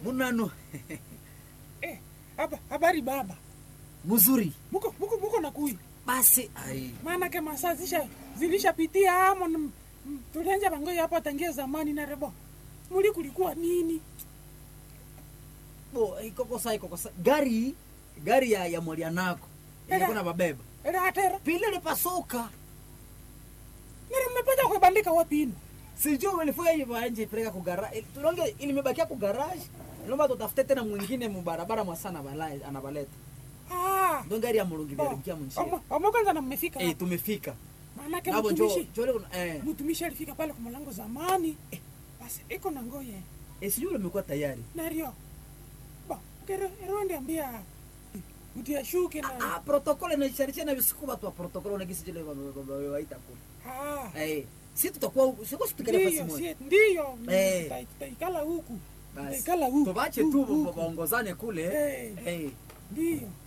munano Eh, haba habari baba. mzuri Muko muko muko na kuyu. basi ai Maana ke masaa zisha zilishapitia hamo na m- m- tulianja bangoja hapo tangia zamani na rebo. Muli kulikuwa nini? bo ikokosa ikokosa gari gari ya ya mwalianako Ela. ilikuwa na babeba Era hatera. pile lipasuka Nere mmepata kuibandika wapi ino? sijui umenifanya hivyo nje peleka ku garage tulonge ilimebakia ku garage naomba tutafute tena mwingine mubarabara mwasana balai anabaleta Ah. ndo gari ya mulungi Oh, vya munjia omo- omo kwanza na mmefika. eh hapo. tumefika Maana ke nabo njo mtumishi. njo leo eh Mtumishi alifika pale kwa mlango zamani. Basi iko na ngoye. eh sijui umekuwa tayari Nario. Ba, kero ero ndiambia. Utia shuke na ah protokole na sharisha na visuku watu wa protokole na kisi jile waita kule Ah. eh si tutakuwa siko situkale fasi Ndiyo, moja si- ndiyo. Eh. Tuta- Tutaikala huku. basi Tutaikala huku. tubache huku, tu huku. waongozane kule Eh. eh Ndiyo.